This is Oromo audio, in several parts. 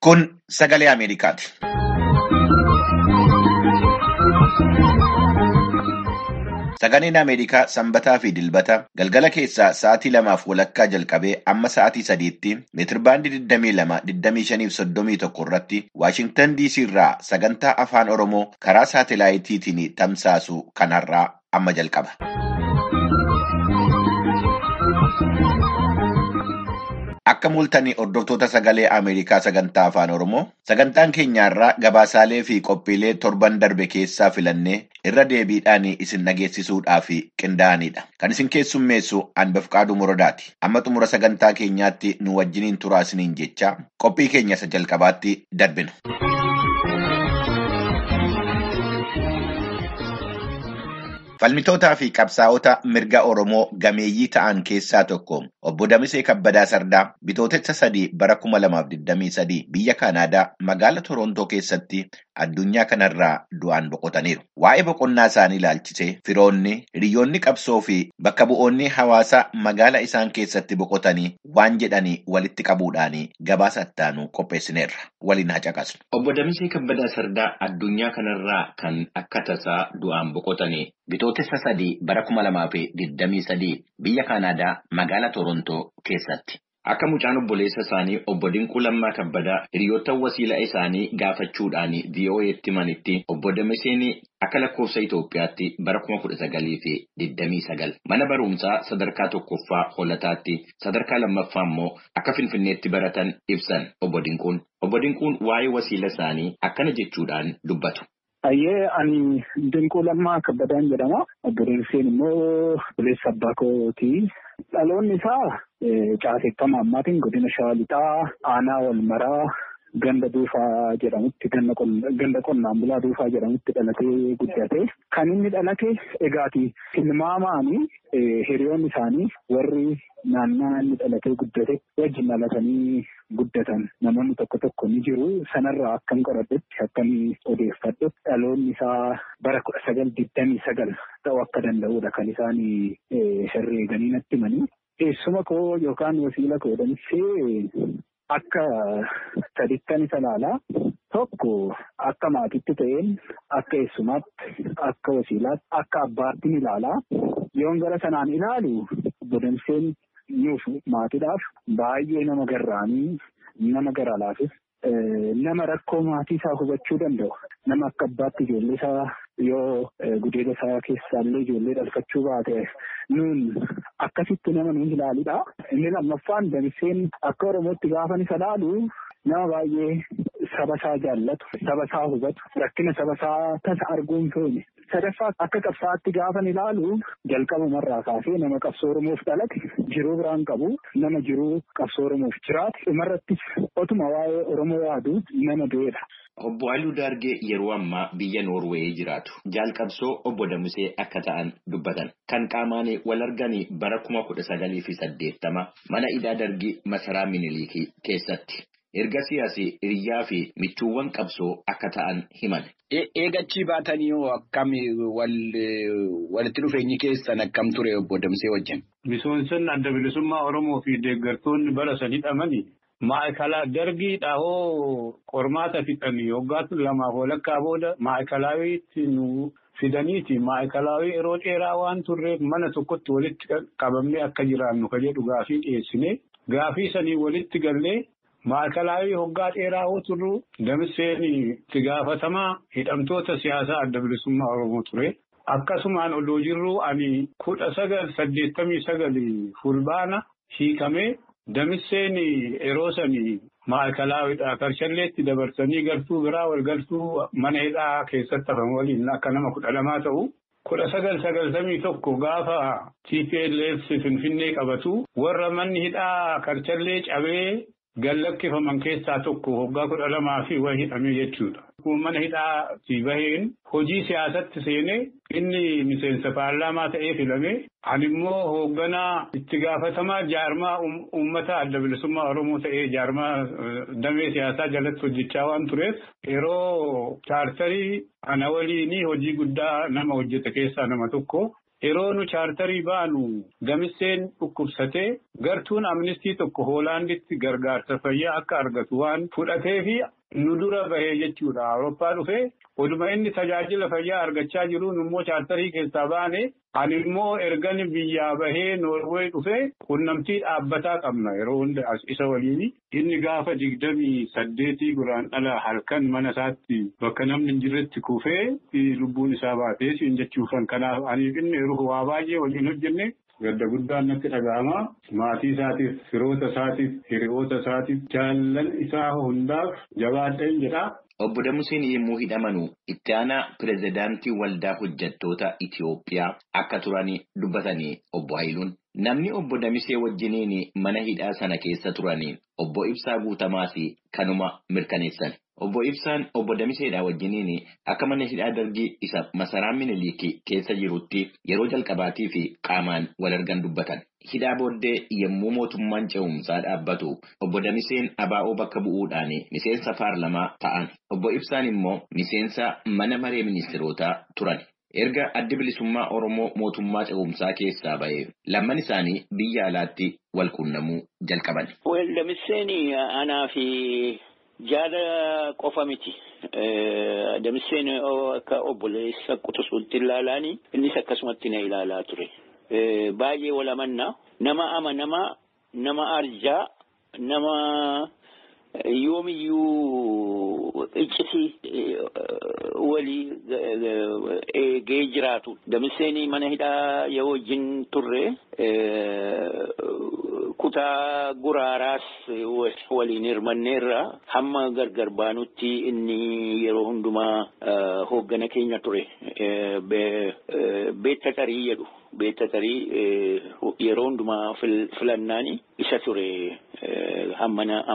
Kun sagalee Ameerikaati. Sagaleen Ameerikaa sanbataa fi dilbata galgala keessaa sa'aatii lamaaf walakkaa jalqabee amma sa'aatii sadiitti meetirbaandii 22, 25 irratti Waashingtan DC irraa sagantaa afaan Oromoo karaa saatelaayitiitiin tamsaasu kanarraa amma jalqaba. Akka mul'atanii hordoftoota sagalee Ameerikaa sagantaa afaan Oromoo sagantaan keenyaarraa gabaasaalee fi qophiilee torban darbe keessaa filannee irra deebiidhaan isin dhageessisuudhaaf qindaa'anidha. Kan isin keessummeessu Anbafqaaduu Muradaati. Amma xumura sagantaa keenyaatti nu wajjiniin turaa isiniin jecha qophii keenya isa jalqabaatti darbina. Falmitootaa fi qabsaa'ota mirga Oromoo gameeyyii ta'an keessaa tokko obbo Damisee Kabbadaa Sardaa bitootessa sadii bara 2023 biyya Kanaadaa magaala Torontoo keessatti addunyaa kanarraa du'aan boqotaniiru. Waa'ee boqonnaa isaanii ilaalchisee firoonni, hiriyoonni qabsoo fi bakka bu'oonni hawaasaa magaala isaan keessatti boqotanii waan jedhanii walitti qabuudhaan gabaasa ittaanu qopheessineerra. Waliin haa caqasnu. Obbo Damisee Kabbadaa Sardaa addunyaa kanarraa kan akka tasaa du'aan boqotanii bitootessa sadii bara kuma lamaa fi digdamii sadii biyya Kanaadaa magaala Torontoo keessatti. Akka mucaan obboleessa isaanii obbo Dinquu Lammaa Kabbadaa hiriyoota wasiila isaanii gaafachuudhaan VOA'tti himanitti obbo Damiseen akka lakkoofsa Itoophiyaatti bara kuma kudha sagalii fi digdamii sagal mana barumsaa sadarkaa tokkoffaa hollataatti sadarkaa lammaffaa immoo akka Finfinneetti baratan ibsan obbo Dinquun. Obbo Dinquun waa'ee wasiila isaanii akkana jechuudhaan dubbatu. Ayyee ani Dinquu Lammaa Kabbadaan jedhama. Obbo Damiseen immoo obboleessa abbaa kooti. Dhaloonni isaa caaseffama ammaatiin godina Shawaa Lixaa aanaa wal maraa ganda duufaa jedhamutti ganda qonnaan bulaa duufaa jedhamutti dhalatee guddate. Kan inni dhalate egaati tilmaamaani hiriyoonni isaanii warri naannaa inni dhalatee guddate wajjin dhalatanii guddatan namoonni tokko tokko ni jiru. Sanarraa akkan qoradhetti akkan odeeffadhe dhaloonni isaa bara kudha sagal digdamii sagal ta'uu akka danda'udha kan isaan herreeganii natti himanii. Eessuma koo yookaan wasiila koo Damisee akka sadittan isa ilaalaa tokko akka maatiitti ta'een akka eessumaatti akka wasiilaatti akka abbaatti ni ilaalaa yoon gara sanaan ilaalu obbo Damiseen nuuf maatiidhaaf baay'ee nama garraamii nama gara laafis nama rakkoo maatii isaa hubachuu danda'u nama akka abbaatti ijoollee isaa yoo gudeeda isaa keessaallee ijoollee dhalfachuu baate nuun akkasitti nama nuun ilaaludha. Inni lammaffaan Damiseen akka Oromootti gaafa isa ilaalu nama baay'ee saba isaa jaallatu, saba isaa hubatu, rakkina saba isaa tasa arguun feene. Sadaffaa akka qabsaa'aatti gaafa ilaalu jalqabumarraa kaasee nama qabsoo Oromoof dhalate jiruu biraan qabu nama jiruu qabsoo Oromoof jiraate dhumarrattis otuma waa'ee Oromoo yaadu nama du'edha. Obbo Aluu Daargee yeroo ammaa biyya Noorweeyii jiraatu. Jaalqabsoo obbo Damisee akka ta'an dubbatan. Kan qaamaan wal arganii bara kuma kudha sagalii fi saddeettama mana hidhaa dargii masaraa Miniliikii keessatti. Erga siyaasii hiriyaa fi michuuwwan qabsoo akka ta'an himan. Eegachii baatanii hoo akkam walitti dhufeenyi keessan akkam ture obbo Damisee wajjin? Misoomsonni adda bilisummaa Oromoo fi deeggartoonni bara sanii dhamani maayikala dargiidha hoo qormaata fixanii waggaatti lamaaf walakkaa booda maayikalaawwiitti nu fidaniiti maayikalaawwii yeroo dheeraa waan turreef mana tokkotti walitti qabamnee akka jiraannu ka jedhu gaafii dhiyeessine gaafii sanii walitti gallee. Maayikalaawwii hoggaa dheeraa hoo turru Damiseen itti gaafatamaa hidhamtoota siyaasaa adda bilisummaa Oromoo ture. Akkasumaan odoo jirru ani kudha sagal saddeettamii sagali fulbaana hiikamee Damiseen yeroo sanii maayikalaawwiidha. Karshalleetti dabarsanii galtuu biraa wal galtuu mana hidhaa keessatti hafan waliin akka nama kudha lamaa ta'u. Kudha sagal sagaltamii tokko gaafa TPLF Finfinnee qabatu warra manni hidhaa karchallee cabee. Gallakkifaman keessaa tokko waggaa kudha lamaa fi wayii hidhamee jechuudha. Mana hidhaatti baheen hojii siyaasatti seenee inni miseensa paarlaamaa ta'ee filame. Ani immoo hoogganaa itti gaafatamaa jaarmaa uummata adda bilisummaa Oromoo ta'ee jaarmaa damee siyaasaa jalatti hojjechaa waan tureef yeroo chaartarii ana waliin hojii guddaa nama hojjete keessaa nama tokko. yeroo nu chaartarii baanu Damisseen dhukkubsatee gartuun amnistii tokko Hoolaanditti gargaarsa fayyaa akka argatu waan fudhatee fi nu dura bahee jechuudha. Awurooppaa dhufee oduma inni tajaajila fayyaa argachaa jiruun immoo chaartarii keessaa baane ani immoo ergan biyyaa bahee Noorwee dhufee qunnamtii dhaabbataa qabna yeroo hunda isa waliin inni gaafa digdamii saddeetii guraan dhala halkan mana isaatti bakka namni hin jirretti kufee lubbuun isaa baatee siin jechuufan kanaaf aniif inni waa baay'ee waliin hojjenne gadda guddaan natti dhaga'ama maatii isaatiif firoota isaatiif hiriyoota isaatiif jaallan isaa hundaaf jabaadheen jedha. Obbo Damuseen yommuu hidhamanu itti aanaa pirezidaantii waldaa hojjettoota Itiyoophiyaa akka turan dubbatanii obbo Hayiluun. Namni obbo Damisee wajjiniin mana hidhaa sana keessa turanii obbo Ibsaa Guutamaas kanuma mirkaneessan. Obbo Ibsaan obbo Damiseedhaa wajjiniin akka mana hidhaa dargii isa masaraa Minilikii keessa jirutti yeroo jalqabaatii fi qaamaan wal argan dubbatan. Hidhaa booddee yommuu mootummaan ce'umsaa dhaabbatu obbo Damiseen abaa'oo bakka bu'uudhaan miseensa paarlamaa ta'an. Obbo Ibsaan immoo miseensa mana maree ministirootaa turan. Erga addi bilisummaa Oromoo mootummaa ce'umsaa keessaa ba'ee lamman isaanii biyya alaatti wal quunnamuu jalqaban. Damiseen anaa fi jaala qofa miti. Damiseen akka obboleessa quxisuutti ilaalaani innis akkasumatti na ilaalaa ture. Baay'ee wal amannaa nama amanamaa nama arjaa nama yoomiyyuu iccitii walii eegee jiraatu. Damiseen mana hidhaa yoo wajjin turre kutaa guraaraas waliin hirmanneerra hamma gargar baanutti inni yeroo hundumaa hooggana keenya ture. Beetta tarii jedhu. Beetta tarii yeroo hundumaa filannaani isa ture hammana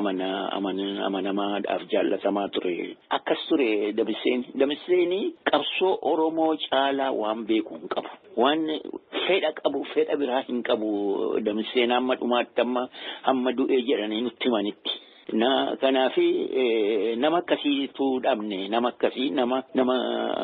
amanamaadhaaf jaallatamaa ture. Akkas ture Damiseen. Damiseen qabsoo Oromoo caalaa waan beeku hin qabu. Waan fedha qabu fedha biraa hin qabu Damiseen hamma dhumaatti amma hamma du'ee jedhanii nutti himanitti. Na kanaafi nama akkasiitu dhabne nama akkasii nama nama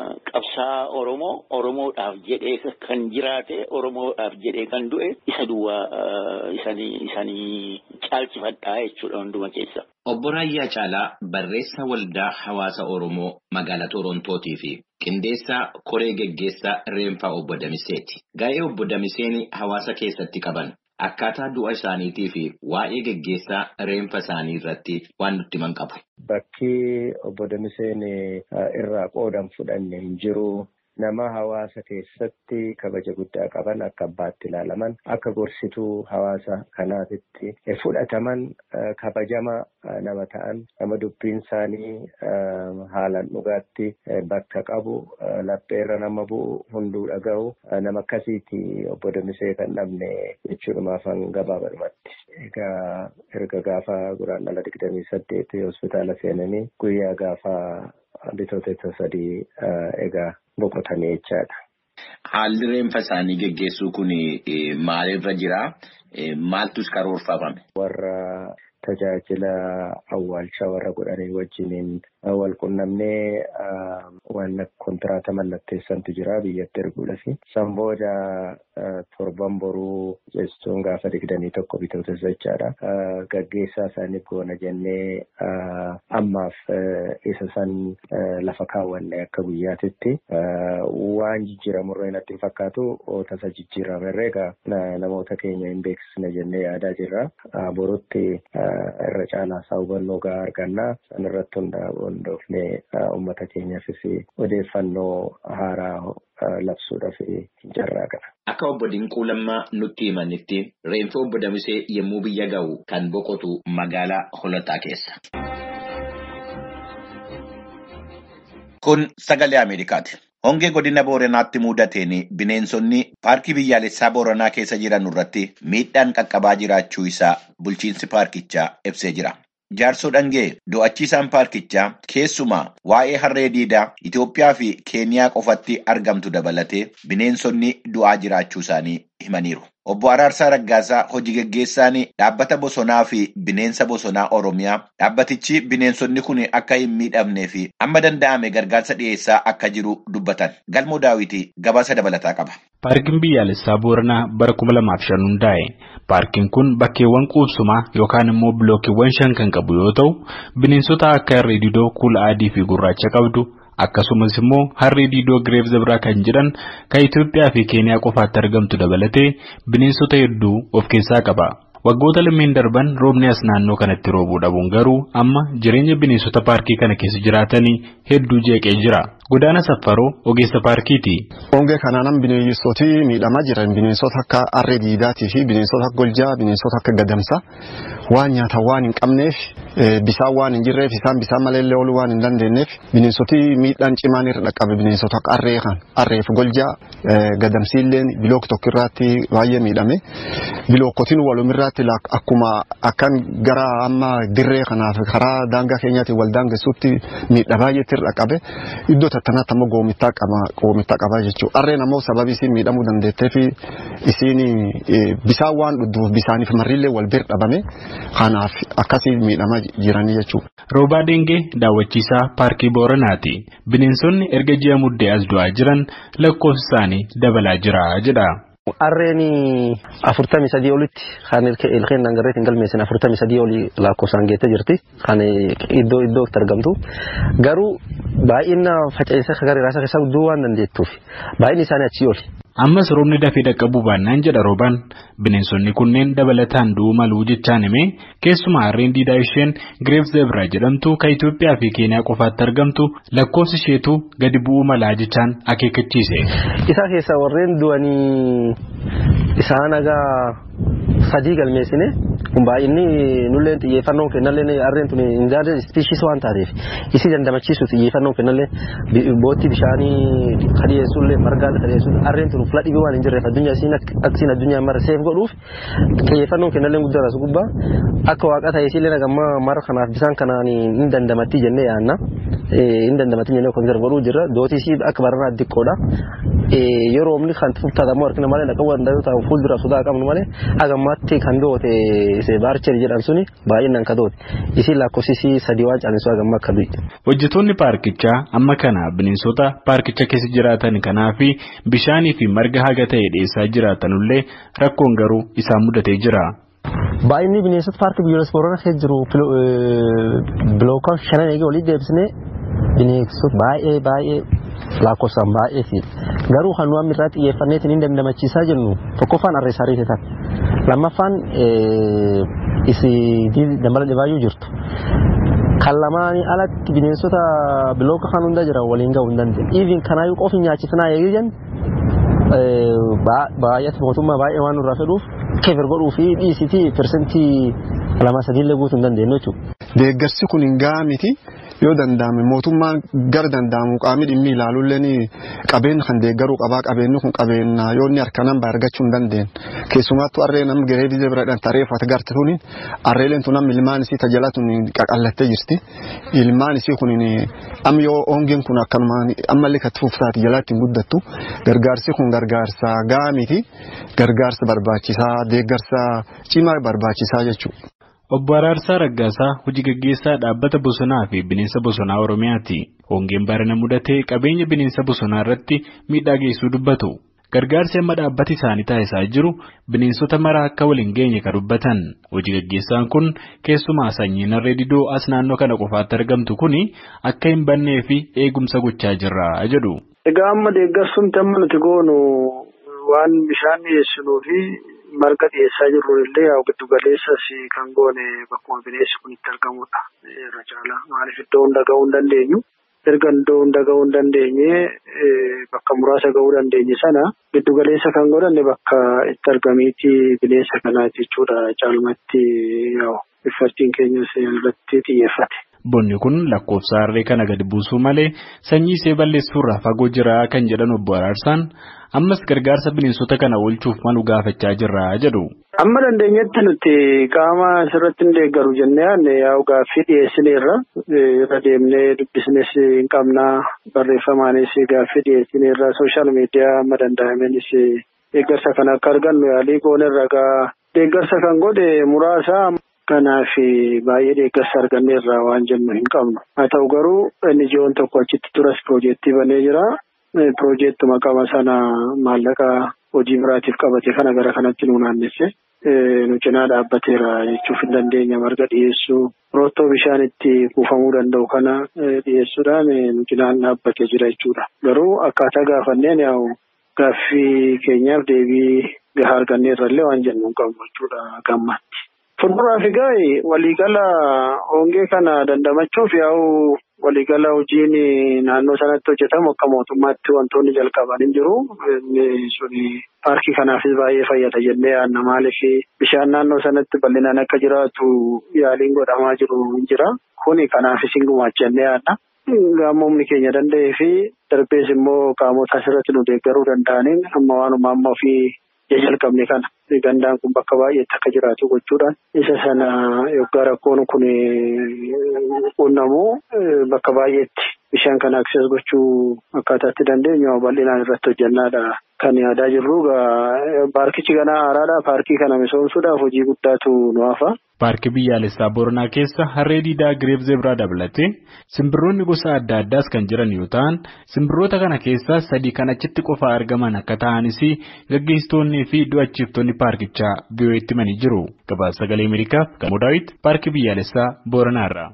qabsaa Oromoo Oromoodhaaf jedhee kan jiraate Oromoodhaaf jedhee kan du'e isa duwwaa isanii isanii caalchifadhaa jechuudha hunduma keessa. Obbo Raayyaa Caalaa barreessa waldaa hawaasa Oromoo magaalaa Torontootii fi qindeessaa koree geggeessaa Reenfaa obbo Damiseeti. Gaa'ee obbo Damiseen hawaasa keessatti qaban akkaataa du'a isaaniitii fi waa'ee geggeessaa reenfa isaanii irratti waan nutti himan qabu. Bakki obbo Damiseen irraa qoodan fudhanne hin jiru. Nama hawaasa keessatti kabaja guddaa qaban akka abbaatti ilaalaman akka gorsituu hawaasa kanaatitti fudhataman kabajama nama ta'an nama dubbiin isaanii haalaan dhugaatti bakka qabu lapheerra nama bu'u hunduu dhaga'u nama akkasiiti obbo Damisee kan dhabne jechuudhumaaf gabaabadhumatti. Egaa erga gaafa guraandhala digdamii saddeet hospitaala seenanii guyyaa gaafa bitootessa sadii egaa boqotanii jechaadha. Haalli reenfa isaanii geggeessuu kun maalirra jira? Maaltus karoorfamame? Warra tajaajila awwaalchaa warra godhanii wajjiniin wal qunnamnee waan kontiraata mallatteessantu jira biyyatti erguudhaaf. San booda torban boruu jechuun gaafa digdamii tokko bitootessa jechaadha. Gaggeessaa isaaniif goona jennee ammaaf isa san lafa kaawwanne akka guyyaatitti waan jijjiiramurra natti hin fakkaatu tasa jijjiiramerree egaa namoota keenya hin beeksisne jennee yaadaa jirra. Borutti irra caalaa isaa hubannoo gahaa argannaa san irratti hundoofnee uummata keenyaafis odeeffannoo haaraa labsuudhaaf carraaqna. Akka obbo Dinquu Lammaa nutti himanitti reenfa obbo Damisee yommuu biyya ga'u kan boqotu magaalaa Holotaa keessa. Kun sagalee Ameerikaati. Hongee godina Booranaatti mudateen bineensonni paarkii biyyaalessaa Booranaa keessa jiran irratti miidhaan qaqqabaa jiraachuu isaa bulchiinsi paarkichaa ibsee jira. Jaarsoo dhangee do'achiisaan paarkichaa keessumaa waa'ee harree diidaa Itoophiyaa fi Keeniyaa qofatti argamtu dabalatee bineensonni du'aa jiraachuu isaanii himaniiru. Obbo Araarsaa Raggaasaa hojii geggeessaan dhaabbata bosonaa fi bineensa bosonaa Oromiyaa dhaabbatichi bineensonni kun akka hin miidhamnee fi amma danda'ame gargaarsa dhiyeessaa akka jiru dubbatan. Galmoo daawwitii gabaasa dabalataa qaba. Paarkiin biyyaalessaa Booranaa bara kuma lamaaf shan hundaa'e. Paarkiin kun bakkeewwan quubsumaa yookaan immoo bilookiiwwan shan kan qabu yoo ta'u, bineensota akka harree didoo kuula adii fi gurraacha qabdu. Akkasumas immoo harree diidoo gireef zabraa kan jedhan kan Itoophiyaa fi Keeniyaa qofaatti argamtu dabalatee bineensota hedduu of keessaa qaba. Waggoota lameen darban roobni as naannoo kanatti roobuu dhabuun garuu amma jireenya bineensota paarkii kana keessa jiraatanii hedduu jeeqee jira. Godaana Saffaroo ogeessa paarkiiti. Hongee kanaan bineensoti miidhamaa jiran bineensota akka harree diidaatii fi bineensota akka goljaa bineensota akka gadamsaa waan nyaatan waan hin qabneef bisaan waan hin jirreef isaan bisaan malee ooluu waan hin dandeenyeef bineensoti miidhaan cimaan irra dhaqqabe bineensota akka harree kan harreef goljaa gadamsiilleen bilook tokko irratti baay'ee miidhame bilookotiin walumirratti akkuma akkan gara amma dirree kanaaf karaa daangaa keenyaatiin wal daangessuutti miidhaa baay'eetti irra dhaqqabe iddoo tattanaatti ammoo goomittaa qaba goomittaa qabaa jechuudha. Harreen ammoo sababii isiin miidhamuu dandeetteef isiin bisaan waan dhudhuuf bisaaniif marrillee wal bira dhabame kanaaf akkasii miidhamaa jiranii jechuudha. Roobaa Dengee daawwachiisaa paarkii Booranaati. Bineensonni erga ji'a muddee as du'aa jiran lakkoofsi isaanii dabalaa jira jedha. Harreen afurtamii sadii olitti kan ilkeen dangarreetiin galmeessan afurtamii sadii olii lakkoofsaan geettee jirti. Kan iddoo iddootti argamtu. Garuu baay'ina faca'insa gara irraa keessaa guddoo waan dandeettuuf baay'inni isaanii achii oli. Ammas roobni dafee dhaqqabuu baannaan jedha roobaan bineensonni kunneen dabalataan du'uu maluu jechaan himee keessumaa harreen diidaa isheen gireef zebraa jedhamtu kan Itoophiyaa fi Keeniyaa qofaatti argamtu lakkoofsi isheetu gadi bu'uu malaa jechaan akeekkachiise. Isa keessaa warreen du'anii isaan agaa sadii galmeessine kun baay'inni nulleen xiyyeeffannoo kennallee harreen tun indaadee ispiishis waan taateef isii dandamachiisu xiyyeeffannoo kennallee boottii bishaanii kadhiyeessullee margaa kadhiyeessuun harreen tun fula dhibee waan hin jirreef addunyaa isiin aksiin addunyaa mara seef godhuuf xiyyeeffannoo kennallee guddaa rasu gubbaa akka waaqa ta'e isiillee nagammaa mara kanaaf bisaan kanaan hin dandamatti jennee yaanna hin dandamatti jennee konserv godhuu jirra dootii isii akka baranaa xiqqoodha yeroo omni kan tuftaatamu harkina malee dhaqabu danda'u ta'u fuuldura sodaa qabnu malee hagammaatti kan doote baarcherii jedhan suni baay'inaan ka doote isiin lakkoofsisii sadii waan caalanisu hagamma akka du'i. Hojjetoonni paarkichaa amma kana bineensota paarkicha keessa jiraatan kanaa fi bishaanii fi marga haga ta'e dhiyeessaa jiraatanullee rakkoon garuu isaan mudatee jira. Baay'inni bineensota paarkii biyyoolessa Booranaa keessa jiru bilookaan shanan eegee olii deebisnee bineensota baay'ee baay'ee lakkoofsaan baay'ee fi garuu kan nuyi irraa xiyyeeffanneetiin hin dandamachiisaa jennu tokkoffaan harree saarii ta'an lammaffaan isii dambala dhibaayyuu jirtu. Kan lamaanii alatti bineensota bilooka kan hunda jiran waliin gahuu hin dandeenye. Iivin kanaayyuu qofi nyaachisnaa eegee jennu baay'ee mootummaa baay'ee waan nurraa fedhuuf keefir godhuu fi dhiisitii persentii lama sadiillee guutuu hin dandeenye jechuudha. Deeggarsi kun hin gahaa miti yoo danda'ame mootummaan gara danda'amu qaamni dhimmi ilaaluulleen qabeenya kan deeggaruu qabaa qabeenyi kun qabeenya yoo inni harka nama argachuu hin dandeenye keessumaattuu harree nam garee biyya biradhaan tareeffate garte tuni harreeleen tun amma ilmaan isii tajaajila tun qaqallattee jirti ilmaan isii kun amma yoo hongeen kun akkanumaan ammallee katti fufsaati jalaatti hin guddattu gargaarsi kun gargaarsa gahaa miti gargaarsa barbaachisaa deeggarsa cimaa barbaachisaa jechuudha. Obbo Araarsaa Raggaasaa hojii gaggeessaa dhaabbata bosonaa fi bineensa bosonaa Oromiyaati. Hongeen barana mudatee qabeenya bineensa bosonaa irratti miidhaa geessuu dubbatu. Gargaarsi amma dhaabbati isaanii taasisaa jiru bineensota mara akka waliin geenye kan dubbatan. Hojii gaggeessaan kun keessumaa sanyiin harree didoo as naannoo kana qofaatti argamtu kuni akka hin bannee fi eegumsa gochaa jirra jedhu. Egaa amma deeggarsuun amma nuti goonu waan bishaan dhiyeessinuu fi marga dhiyeessaa jirru illee yaa giddu galeessas kan goone bakkuma bineensi kun itti argamudha. Irra caalaa maaliif iddoo hunda gahuu hin dandeenyu. Erga iddoo hunda gahuu hin dandeenye bakka muraasa gahuu dandeenye sana giddu galeessa kan godhanne bakka itti argamiiti bineensa kanaati jechuudha. Caalmatti iffattiin keenyas irratti xiyyeeffate. Bonni kun lakkoofsa harree kana gadi buusuu malee sanyii ishee balleessuurraa fagoo jira kan jedhan obbo Araarsaan ammas gargaarsa bineensota kana oolchuuf malu gaafachaa jirra jedhu. Amma dandeenyetti nuti qaama asirratti hin deeggaru jennee yaa'u gaaffii dhiyeessineerra irra deemnee dubbisnes hin qabnaa barreeffamaanis gaaffii dhiyeessineerra sooshaal miidiyaa amma danda'amenis deeggarsa kan akka argannu yaalii goonerra gaa deeggarsa kan godhe muraasa kanaaf baay'ee deeggarsa arganneerra waan jennu hin qabnu haa ta'u garuu inni ji'oon tokko achitti turas piroojeektii banee jira piroojeektuma qaba sana maallaqa hojii biraatiif qabate kana gara kanatti nu naannesse. nu cinaa dhaabbateera jechuuf hin dandeenya marga dhiyeessuu roottoo bishaan itti kuufamuu danda'u kana dhiyeessuudhaan nu cinaan dhaabbatee jira jechuudha. Garuu akkaataa gaafanneen yaa'u gaaffii keenyaaf deebii gahaa arganneerrallee waan jennu hin qabnu jechuudha gammatti. Fuulduraaf egaa waliigala hongee kana dandamachuuf yaa'u waliigala hojiin naannoo sanatti hojjetamu akka mootummaatti wantoonni jalqaban hin jiru. Inni suni paarkii kanaafis baay'ee fayyada jennee yaadna maaliif bishaan naannoo sanatti bal'inaan akka jiraatu yaaliin godhamaa jiru hin jira. Kuni kanaafis hin gumaacha jennee yaadna. Gaamomni keenya danda'ee fi darbees immoo qaamota asirratti nu deeggaruu danda'aniin amma waanuma amma ofii jalqabne kana gandaan kun bakka baay'eetti akka jiraatu gochuudhaan isa sana yoggaa rakkoon kun qunnamu bakka baay'eetti bishaan kana akses gochuu akkaataatti dandeenyu bal'inaan irratti hojjennaadha kan yaadaa jirru paarkichi ganaa haaraadha paarkii kana misoomsuudhaaf hojii guddaatu nu hafa. Paarkii biyyaalessaa Booranaa keessa harree diidaa Gireef Zeebraa dabalatee simbirroonni gosa adda addaas kan jiran yoo ta'an simbirroota kana keessaa sadii kan achitti qofaa argaman akka ta'anis gaggeessitoonnii fi du'achiiftonni paarkichaa biyyooti himanii jiru. Gabaasa sagalee Ameerikaaf Gamoo Daawit paarkii biyyaalessaa Booranaarra.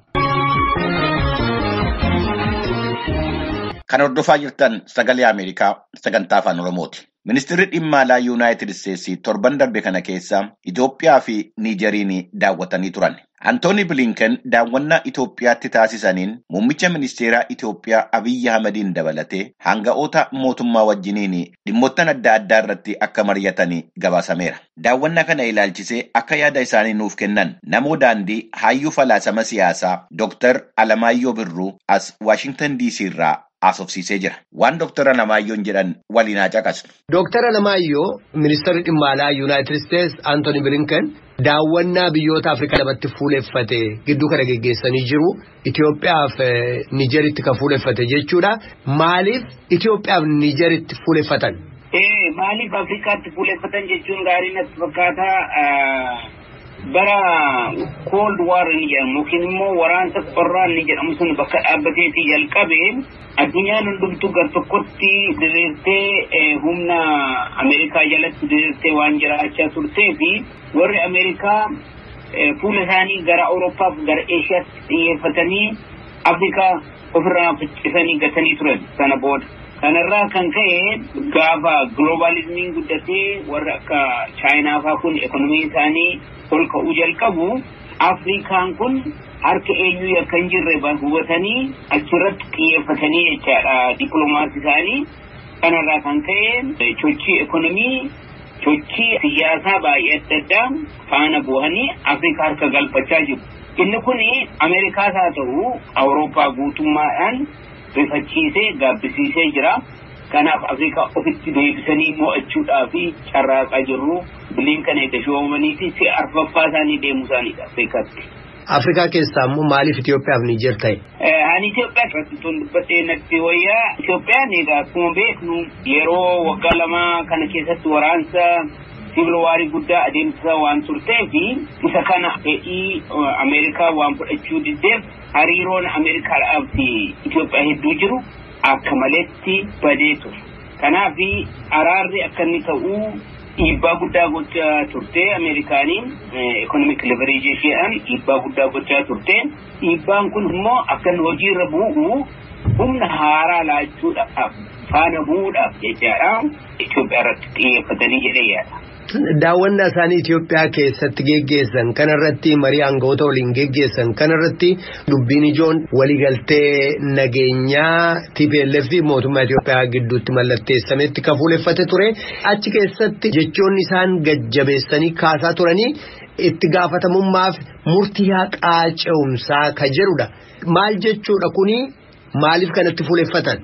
Kan hordofaa jirtan sagalee Ameerikaa sagantaa afaan Oromooti. Ministeerri dhimma alaa Yuunaayitid Isteetsi torban darbe kana keessa Itoophiyaa fi Niijeriin daawwatanii turan. Antooni Bilinken daawwannaa Itoophiyaatti taasisaniin muummicha ministeeraa Itoophiyaa Abiyyi Ahmediin dabalatee hanga'oota mootummaa wajjiniin dhimmoottan adda addaa irratti akka mari'atan gabaasameera. Daawwannaa kana ilaalchisee akka yaada isaanii nuuf kennan namoo daandii hayyuu falaasama siyaasaa Dr. Alamaayyoo Birruu as Waashingtan DC irraa haasofsiisee jira. Waan Dr. Alamaayyoon jedhan waliin haa caqasnu. Dr. Alamaayyoo ministeerri dhimma alaa Yuunaayitid Isteetsi Antooni Bilinken daawwannaa biyyoota Afrikaa lamatti fuuleffate gidduu kana geggeessanii jiru. Itoophiyaaf Niijeritti kan fuuleffate jechuudha. Maaliif Itoophiyaaf Niijeritti fuuleffatan? Maaliif Afrikaatti fuuleffatan jechuun gaarii natti fakkaata. bara cold war ni jedhamu yookiin immoo waraansa qorraa ni jedhamu sun bakka dhaabbateetii jalqabe addunyaan hundumtuu gar tokkotti diriirtee humna ameerikaa jalatti diriirtee waan jiraachaa turtee fi warri ameerikaa fuula isaanii gara awuroopaaf gara eeshiyaatti xiyyeeffatanii afrikaa ofirraa faccisanii gatanii turan sana booda. kanarraa kan ka'e gaafa globalizimiin guddatee warri akka chaayinaa faa kun ekonomii isaanii ol ka'uu jalqabu afrikaan kun harka eenyuu akka hin jirre hubatanii achirratti xiyyeeffatanii jechaadha dippiloomaasii isaanii kanarraa kan ka'e sochii ekonomii sochii siyaasaa baay'ee adda addaa faana bu'anii afrikaa harka galfachaa jiru. Inni kun Ameerikaas haa ta'u Awurooppaa guutummaadhaan rifachiisee gaabbisiisee jira. Kanaaf Afrikaa ofitti deebisanii mo'achuudhaa fi carraaqaa jirru Bilinken eega shoomanii fi si'a arfaffaa isaanii deemuu isaaniidha Afrikaatti. Afrikaa keessaa immoo maaliif Itoophiyaaf Niijer ta'e? Ani Itoophiyaa irratti tun dubbadhee natti wayyaa Itoophiyaan egaa akkuma beeknu yeroo waggaa lamaa kana keessatti waraansa sibil waarii guddaa adeemsisaa waan turtee fi isa kana fedhii Ameerikaa waan fudhachuu diddeef hariiroon Ameerikaadhaaf fi Itoophiyaa hedduu jiru akka maletti badee ture. Kanaaf araarri akka inni ta'uu dhiibbaa guddaa gochaa turte Ameerikaaniin ekonomik leverage isheedhaan dhiibbaa guddaa gochaa turte. Dhiibbaan kun immoo akka inni hojiirra bu'u humna haaraa laachuudhaaf faana bu'uudhaaf jechaadha Itoophiyaa irratti xiyyeeffatanii jedhee yaada. Daawwannaa isaanii Itoophiyaa keessatti geggeessan kanarratti marii aangawoota waliin geggeessan kanarratti dubbiin ijoon waliigaltee nageenyaa TPLF fi mootummaa Itoophiyaa gidduutti mallatteessametti kan fuuleffate ture. Achi keessatti jechoonni isaan gajjabeessanii kaasaa turanii itti gaafatamummaaf murtii haqaa ce'umsaa ka jedhudha. Maal jechuudha kuni maaliif kanatti fuuleffatan?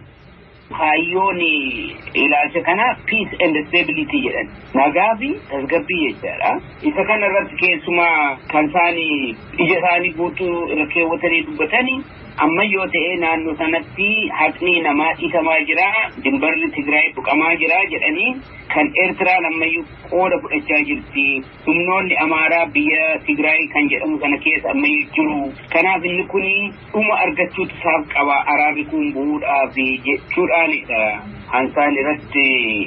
Hayyoon ilaalcha kana peace and stability jedhan nagaa fi tasgabbii jechaadha. Isa kana irratti keessumaa kan isaanii ija isaanii guutuu irra keewwatanii dubbatanii amma yoo ta'e naannoo sanatti haqni namaa dhiitamaa jira dimbarri Tigraay tuqamaa jira jedhanii kan Eertiraan ammayyuu qooda fudhachaa jirti. Humnoonni Amaaraa biyya Tigraay kan jedhamu sana keessa ammayyuu jiru. Kanaaf inni kun dhuma argachuutu isaaf qaba araarri kun bu'uudhaaf jechuudhaanidha. Hansaan irratti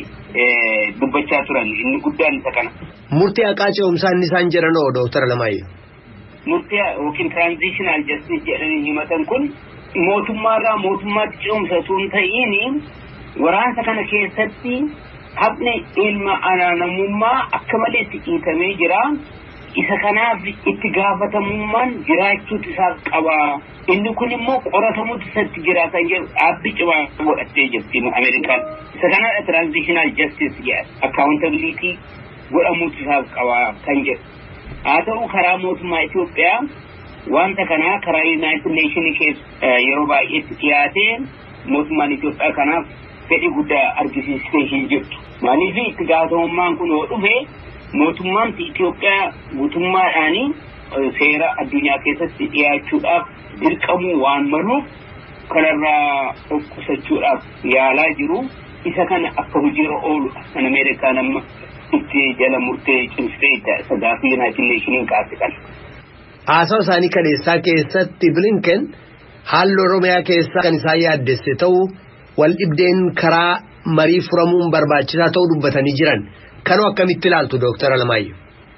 dubbachaa turan inni guddaan isa kana. Murtii haqaa ce'umsaa inni isaan jedhan oo Dooktara Lamaayyoo. Murtii yookiin tiraanzishinal jastis jedhanii himatan kun mootummaarraa mootummaatti ce'umsa osoo hin ta'iin waraansa kana keessatti haqni ilma namummaa akka malee itti dhiitamee jira. Isa kanaaf itti gaafatamummaan jiraachuutu isaaf qaba. Inni kun immoo qoratamuutu isatti jira kan jedhu dhaabbi cimaa godhattee jirti Ameerikaan. Isa kanaadha tiraanzishinal jastis jedha. Akkaawuntabiliitii godhamuutu isaaf qaba kan jedhu. Haa ta'u karaa mootummaa Itoophiyaa wanta kanaa karaa Yuunaayitid Neeshinii keessa yeroo baay'eetti dhiyaatee mootummaan Itoophiyaa kanaaf fedhii guddaa argisiistee hin jirtu. Maaliif itti gaafatamummaan kun yoo dhufe mootummaan Itoophiyaa guutummaadhaan seera addunyaa keessatti dhiyaachuudhaaf dirqamuu waan maluuf kanarraa of qusachuudhaaf yaalaa jiru. Isa kana akka hojiirra ooludha kan Ameerikaan amma itti jala murtee cimsitee isa gaaffii Yuunaayitid Neeshiniin kaase kana. Haasawa isaanii kaleessaa keessatti Bilinken haalli Oromiyaa keessaa kan isaan yaaddesse ta'uu wal dhibdeen karaa marii furamuun barbaachisaa ta'uu dubbatanii jiran. Kanoo akkamitti ilaaltu Dooktara Lamaayyoo?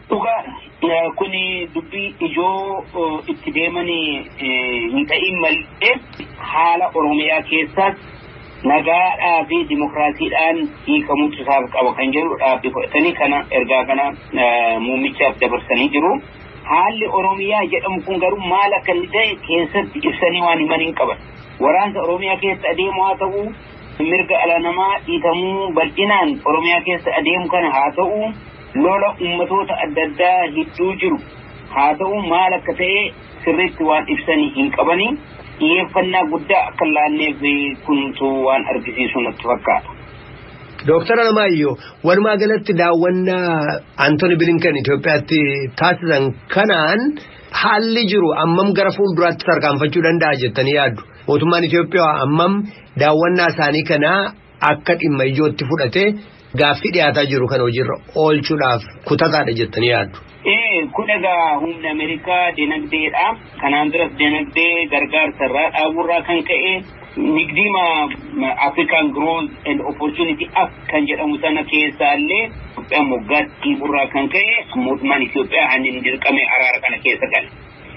Dhugaa kuni dubbii ijoo itti deemanii hin ta'in malee haala Oromiyaa keessaas nagaadhaa fi dimokiraasiidhaan hiikamuutu isaaf qaba kan jedhu dhaabbii fudhatanii kana ergaa kana muummichaaf dabarsanii jiru. Haalli Oromiyaa jedhamu kun garuu maal akka inni ta'e keessatti ibsanii waan himan hin qaban. Waraansa Oromiyaa keessa adeemu haa ta'u, mirga ala namaa dhiitamuu bal'inaan Oromiyaa keessa adeemu kana haa ta'u, lola ummatoota adda addaa gidduu jiru haa ta'u maal akka ta'e sirriitti waan ibsanii hin qabanii. xiyyeeffannaa guddaa akka laanneef kuntu waan argisiisu natti fakkaata. Dooktara Lamaayyoo walumaa galatti daawwannaa Antooni Bilinkan Itoophiyaatti taasisan kanaan haalli jiru ammam gara fuulduraatti tarkaanfachuu danda'a jettanii yaaddu. Mootummaan Itoophiyaa ammam daawwannaa isaanii kanaa akka dhimma ijootti fudhatee gaaffii dhiyaataa jiru kan hojiirra oolchuudhaaf kutataadha jettanii yaaddu. Ee kun egaa humna Ameerikaa dinagdeedha. Kanaan duras dinagdee gargaarsa irraa dhaaburraa kan ka'e nigdiima African Growth and Opportunity Act kan jedhamu sana keessaallee Itoophiyaan moggaatti dhiiburraa kan ka'e mootummaan Itoophiyaa hanneen dirqame araara kana keessa gala.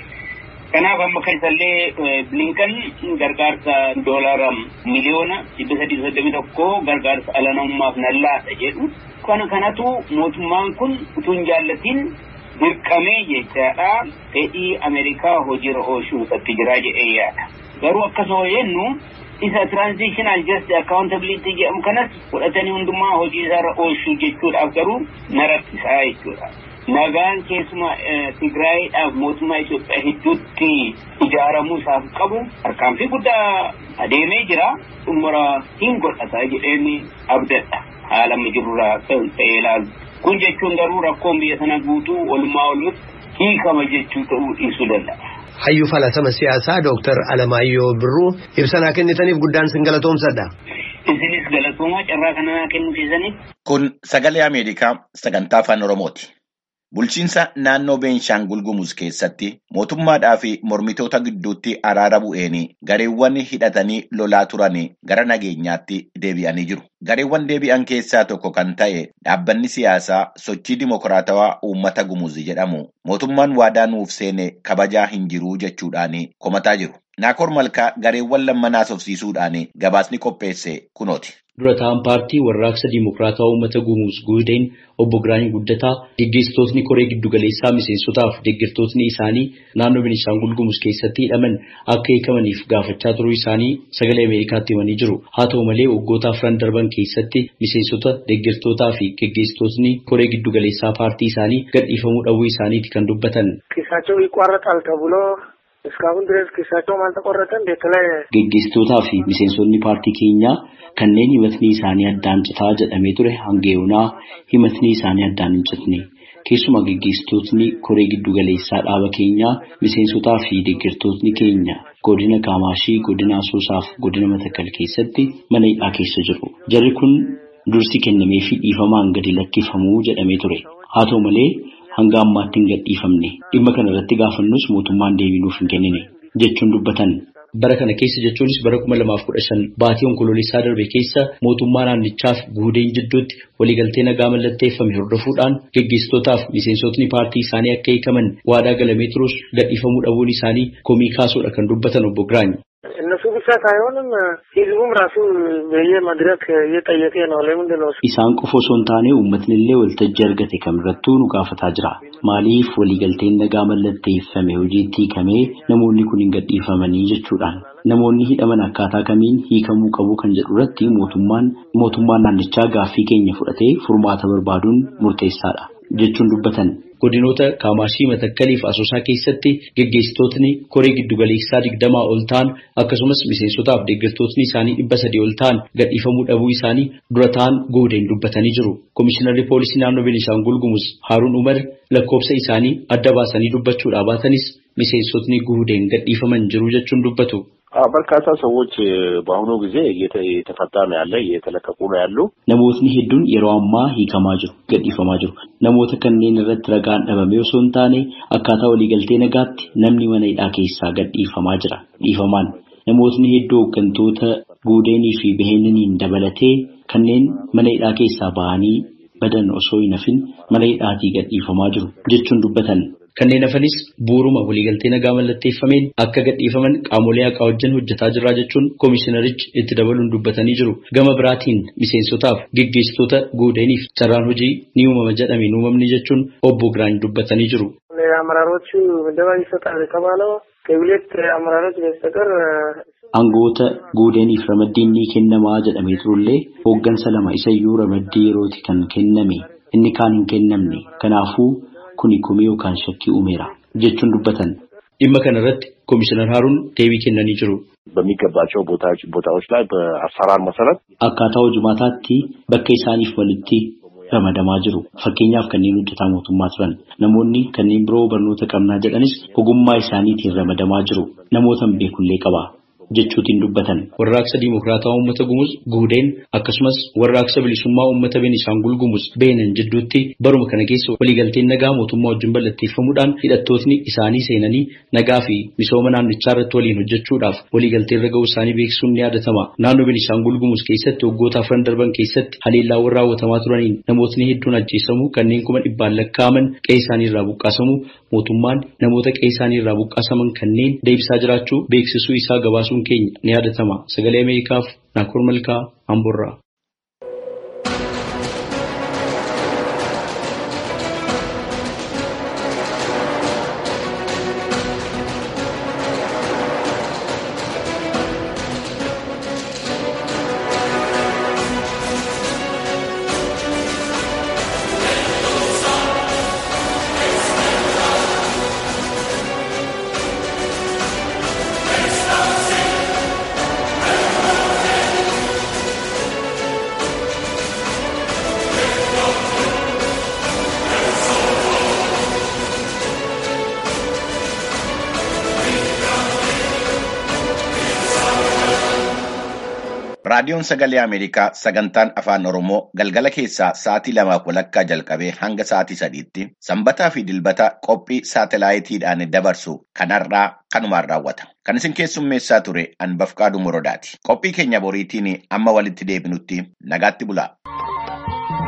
Kanaaf amma keessallee Bilinkan gargaarsa doolaara miliyoona dhibba sadii soddomii tokko gargaarsa ala namummaaf nan laata jedhu. Kana kanatu mootummaan kun utuu hin jaallatiin dirqamee jechaadha fedhii Ameerikaa hojiirra oolchuu irratti jira jedhee yaada. Garuu akkasuma jennu isa transitional just accountability jedhamu kanas fudhatanii hundumaa hojii isaarra oolchuu jechuudhaaf garuu na rakkisaa jechuudha. Nagaan keessuma Tigraayiidhaaf mootummaa Itoophiyaa hedduutti ijaaramuu isaaf qabu harkaanfii guddaa adeemee jira xumura hin godhata jedheen abdadha haala amma jirurraa ta'ee ilaalu. Kun jechuun garuu rakkoon biyya sana guutuu walumaa walutti hiikama jechuu ta'uu dhiisuu danda'a. Hayyuu falasama siyaasaa Dooktar Alamaayyoo Birruu ibsanaa kennitaniif guddaan sin galatoomsadha. Isinis galatoomaa carraa kana kennuufisaniif. Kun sagalee Ameerikaa sagantaa afaan Oromooti. Bulchiinsa naannoo Beenshaangul Gumuz keessatti mootummaadhaa fi mormitoota gidduutti araara bu'een gareewwan hidhatanii lolaa turan gara nageenyaatti deebi'anii jiru. Gareewwan deebi'an keessaa tokko kan ta'e dhaabbanni siyaasaa sochii dimokiraatawaa uummata Gumuz jedhamu mootummaan waadaa nuuf seene kabajaa hin jiru jechuudhaan komataa jiru. Naakoor Malkaa gareewwan lamman haasofsiisuudhaan gabaasni qopheesse kunooti. dura ta'an paartii warraaqsa diimokiraatawaa uummata gumuus guudeen obbo Giraany Guddataa geggeessitootni koree giddugaleessaa miseensotaaf deeggartootni isaanii naannoo Beenishaangul Gumuz keessatti hidhaman akka hiikamaniif gaafachaa turuu isaanii sagalee Ameerikaatti himanii jiru. Haa ta'u malee waggoota afran darban keessatti miseensota deeggartootaa fi geggeessitootni koree giddugaleessaa paartii isaanii gadhiifamuu dhabuu isaaniiti kan dubbatan. ኪሳቸው ይቋረጣል ተብሎ እስካሁን ድረስ ኪሳቸውም አልተቆረጠም። የተለያየ Geggeessitootaa fi miseensonni paartii keenyaa kanneen himatni isaanii addaan citaa jedhamee ture hanga yoonaa himatni isaanii addaan hin citne. Keessumaa gaggeessitootni koree giddugaleessaa dhaaba keenyaa miseensotaa fi deeggartootni keenya godina Kaamaashii, godina Asoosaa fi godina Matakkal keessatti mana hidhaa keessa jiru. Jarri kun dursi kennamee fi dhiifamaan gadi lakkifamuu jedhamee ture. Haa ta'u malee hanga ammaatti hin gadhiifamne. Dhimma kana irratti gaafannus mootummaan deebii nuuf hin kennine jechuun dubbatan. Bara kana keessa jechuunis bara kuma lamaaf kudha shan baatii onkoloolessaa darbe keessa mootummaa naannichaaf guudeen jidduutti waliigaltee nagaa mallatteeffame hordofuudhaan gaggeessitootaaf miseensotni paartii isaanii akka hiikaman waadaa galamee turus gadhiifamuu dhabuun isaanii komii kaasuudha kan dubbatan obbo Giraany. እነሱ ብቻ ሳይሆንም ህዝቡም ራሱ በየመድረክ እየጠየቀ ነው። ለምንድን ነው Isaan qofa osoo hin taane uummatni illee waltajjii argate kamirrattuu nu gaafataa jira. Maaliif waliigalteen nagaa mallatteeffame hojiitti hiikamee namoonni kun hin gadhiifamanii jechuudhaan. Namoonni hidhaman akkaataa kamiin hiikamuu qabu kan jedhu irratti mootummaan mootummaan naannichaa gaaffii keenya fudhatee furmaata barbaaduun murteessaadha jechuun dubbatan. Godinoota Kaamaashii Matakkalii fi Asoosaa keessatti gaggeessitootni koree giddugaleessaa digdamaa ol ta'an akkasumas miseensotaaf deeggartootni isaanii dhibba sadii ol ta'an gadhiifamuu dhabuu isaanii dura ta'an goodeen dubbatanii jiru. Komishinarri poolisii naannoo Beenishaangul Gumuz Haaruun Umar lakkoofsa isaanii adda baasanii dubbachuudhaa baatanis miseensotni guudeen gadhiifaman jiru jechuun dubbatu. በርካታ ሰዎች በአሁኑ ጊዜ እየተፈታ ነው ያለ እየተለቀቁ ነው ያሉ። Namootni hedduun yeroo ammaa hiikamaa jiru, gadhiifamaa jiru. Namoota kanneen irratti ragaan dhabamee osoo hin taane akkaataa waliigaltee nagaatti namni mana hidhaa keessaa gadhiifamaa jira. Dhiifamaan namootni hedduu hooggantoota guudeenii fi baheeniniin dabalatee kanneen mana hidhaa keessaa bahanii badan osoo hin hafin mana hidhaatii gadhiifamaa jiru jechuun dubbatan. Kanneen hafanis bu'uuruma waliigaltee nagaa mallatteeffameen akka gadhiifaman qaamolee haqaa wajjin hojjetaa jirra jechuun koomishinarichi itti dabaluun dubbatanii jiru. Gama biraatiin miseensotaaf gaggeessitoota guudeeniif carraan hojii ni uumama jedhameen uumamni jechuun obbo Giraany dubbatanii jiru. አመራሮቹ ምደባ ይሰጣል የተባለው ከሁለት አመራሮች በስተቀር Aangoota guudeeniif ramaddiin ni kennamaa jedhamee turullee hooggansa lama isayyuu ramaddii yerooti kan kenname inni kaan hin kennamne kanaafuu kuni komii yookaan shakkii uumeera jechuun dubbatan. Dhimma kana irratti Komishinar Haaruun deebii kennanii jiru. በሚገባቸው ቦታዎች ቦታዎች ላይ በአሰራር መሰረት Akkaataa hojumaataatti bakka isaaniif walitti ramadamaa jiru. Fakkeenyaaf kanneen hojjetaa mootummaa turan. Namoonni kanneen biroo barnoota qabnaa jedhanis ogummaa isaaniitiin ramadamaa jiru. Namoota hin beekullee qaba. jechuutiin dubbatan. Warraaqsa Dimokiraataa Uummata Gumuz Guudeen akkasumas warraaqsa bilisummaa Uummata Beenishaangul Gumuz Beenan jidduutti baruma kana keessa waliigalteen nagaa mootummaa wajjin mallatteeffamuudhaan hidhattootni isaanii seenanii nagaa fi misooma naannichaa irratti waliin hojjechuudhaaf waliigaltee irra ga'uu isaanii beeksisuun ni yaadatama. Naannoo Beenishaangul Gumuz keessatti waggoota afran darban keessatti haleellaawwan raawwatamaa turaniin namootni hedduun ajjeesamuu kanneen kuma dhibbaan lakkaa'aman qe'ee isaanii irraa buqqaasamuu mootummaan namoota qe'ee isaanii irraa buqqaasaman kanneen deebisaa jiraachuu beeksisuu isaa gabaasuun keenya ni yaadatama. Sagalee Ameerikaaf Naakoor Malkaa Amborraa. Raadiyoon Sagalee Ameerikaa sagantaan Afaan Oromoo galgala keessaa sa'aatii lamaaf walakkaa jalqabee hanga sa'aatii sadiitti sanbataa fi dilbata qophii saatalaayitiidhaan dabarsu kanarraa kanumaan raawwata. Kan isin keessummeessaa ture Anbafqaaduu Morodaati. Qophii keenya boriitiin amma walitti deebinutti nagaatti bulaa.